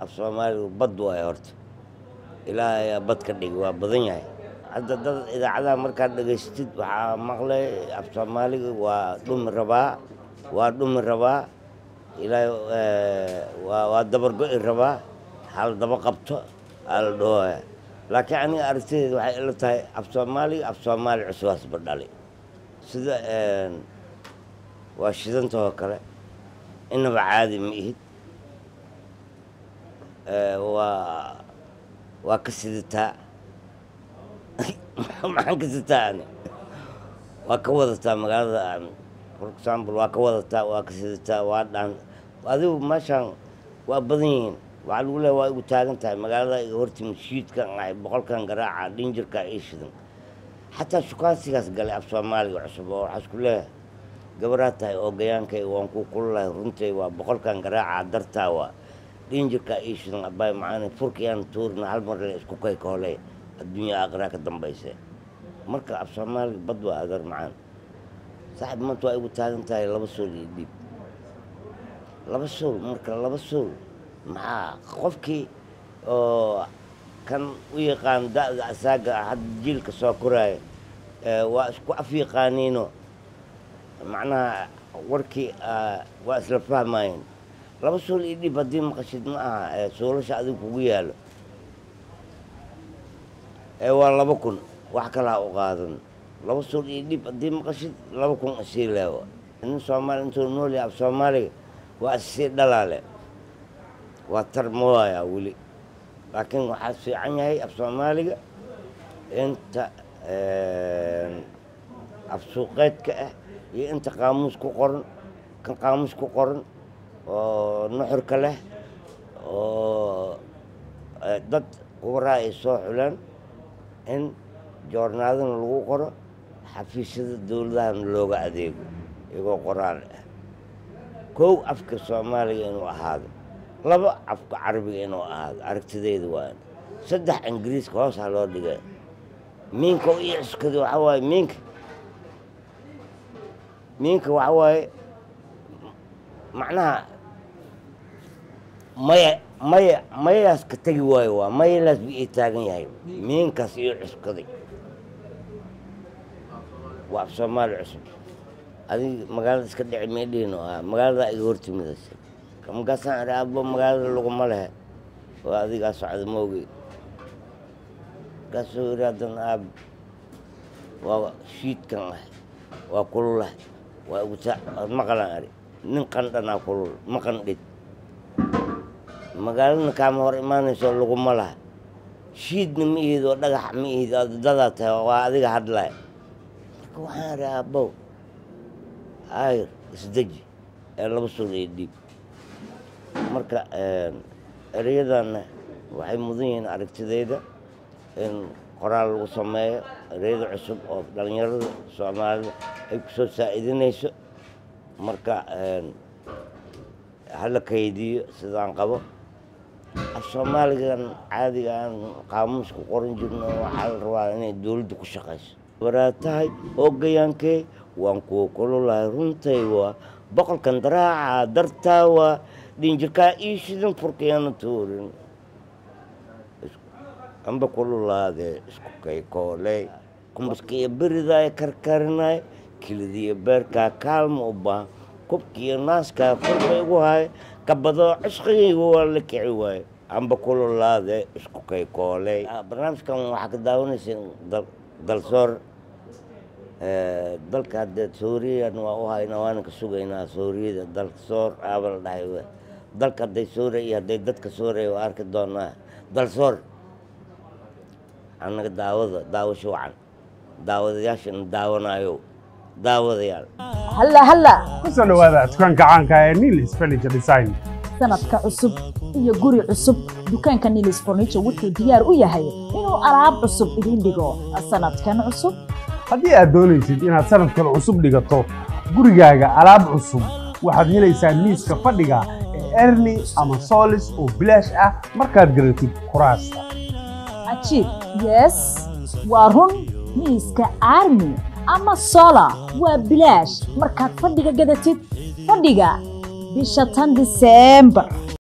af soomaaligu bad waayo horta ilaah ayaa bad ka dhigi waa badan yahay hadda dad idaacadaha markaad dhegaystid waxaa maqlay af soomaaliga waa dhumi rabaa waa dhumi rabaa ilaahay waa waa dabargo'i rabaa hal daba qabto ala dhahooya laakiin aniga aragtideeda waxay ila tahay af soomaaliga af soomaali cusbaasba dhali sida waa shidantahoo kale inaba caadi ma ihid waa waa ka sidataa maxaan ka sitaa ani waa ka wadataa magaalada for example waa ka wadataa waa ka sidataa waa dhaan adigu meeshaan waa badan yihiin waxaa lagu leeya waa igu taagan tahay magaalada iga hortimi shiidkan ahay boqolkan garaaca dhinjirka ii shidan xataa shukaansigaas galay af soomaaliga cusub oo waxaa isku leeyahay gabaraa tahay oo gayaankay waan ku kululahay runtay waa boqolkan garaaca dartaa waa dhinjirka ii shidan abaay macaani furkayaan tuurina hal mar le isku kay kooley adduunya aakiraa ka dambayse marka af soomaaliga bad waa agar macaan saaxib maanta waa igu taagan tahay laba sool iyo dhiib laba sool marka laba sool maxaa qofkii oo kan u yaqaan da'da asaaga ah hadda jiilka soo koraaya waa isku af yaqaaniino macnaha warkii waa isla fahmaayeen laba sool iyo dhib haddii maqashid ma aha soolasha adiga kugu yaalo waa laba kun wax kalaa u qaadan laba sool iyo dhib haddii maqashid laba kun isii leewa nin soomaali intuu nool yahay af soomaaliga waa issii dhalaale waa tar mooyaa weli laakiin waxaa fiican yahay af soomaaliga inta af suuqeedka ah iyo inta qaamuus ku qoran kan qaamuus ku qoran oo nuxurka leh oo dad qubaraa ay soo xuleen in joornaadana lagu qoro xafiisyada dowladahana looga adeego iyagoo qoraal ah kow afka soomaaliga inuu ahaado laba afka carabiga inuu ahaado aragtideyda waa saddex ingiriiska hoos ha loo dhigay miinka u iiskada waxaa waaye miinka miinka waxaa waaye macnaha maya maya mayaas ka tegi waayo waa mayalaas bu ii taagan yahay miinkaas iyo cuskaday waa af soomaali cusub adig magaalada iska dhici meedhiino ah magaalada iga hortimidaysa markaasaan idhi abbo magaalada laguma lehe waa adigaa socda moogey markaasuu yidhi haddana aab waa shiidkan ah waa kululah waa iguta maqalan adhi nin qandhanaa kulul ma qandhid magaaladna kaama hor imaanayso laguma laha shiidna ma ihid oo dhagax ma ihid dadaa tahay waa adiga hadlay marka waxaan idhi aabbow ayr isdeji ee laba suul iyo dhiib marka ereyadanna waxay mudan yihiin aragtideyda in qoraal lagu sameeyo ereyada cusub oo dhallinyarada soomaalida ay ku soo saa'idinayso marka hala kaydiyo sidaan qabo af soomaaligan caadiga aan qaamuus ku qoran jirno waxaa la rabaa inay dowladda ku shaqayso waraa tahay oogayaankee waan kuwa kululahay runtay waa boqolkan daraaca dartaa waa dhinjirkaa ii shidan furkayana tuurin amba kululaadee isku kaykooley kumbaskiyo beridaay karkarinay kilidiyo beerkaa kaalma u baahan kubkiiyo naaskaa korba igu haay kabadoo cishqigaygu waa la kici waaye amba kululaadee isku kaykooley barnaamijkan waxaa ka daawanaysa dalsoor dalka haddee sooriyan waa u hayna waana ka sugaynaa sooriyada dalka soor aaba la dhahay dalka hadday soora iyo hadday dadka sooraya waa arki doonaa dalsoor annaga daawada daawasho wacan daawadayaashana daawanayo daawadayaal halla halla ku soo dhawaada dukaanka caanka ee nilis furniture design sanadka cusub iyo guri cusub dukaanka nilis furniture wuxuu diyaar u yahay inuu alaab cusub idin dhigo sanadkan cusub haddii aad doonaysid inaad sanadkan cusub dhigato gurigaaga alaab cusub waxaad helaysaa miiska fadhiga ee erli ama solis oo bilaash ah markaad garatid kuraasta cajiib yes waa run miiska armi ama sola waa bilaash markaad fadhiga gadatid fadhiga bisha tan diseembar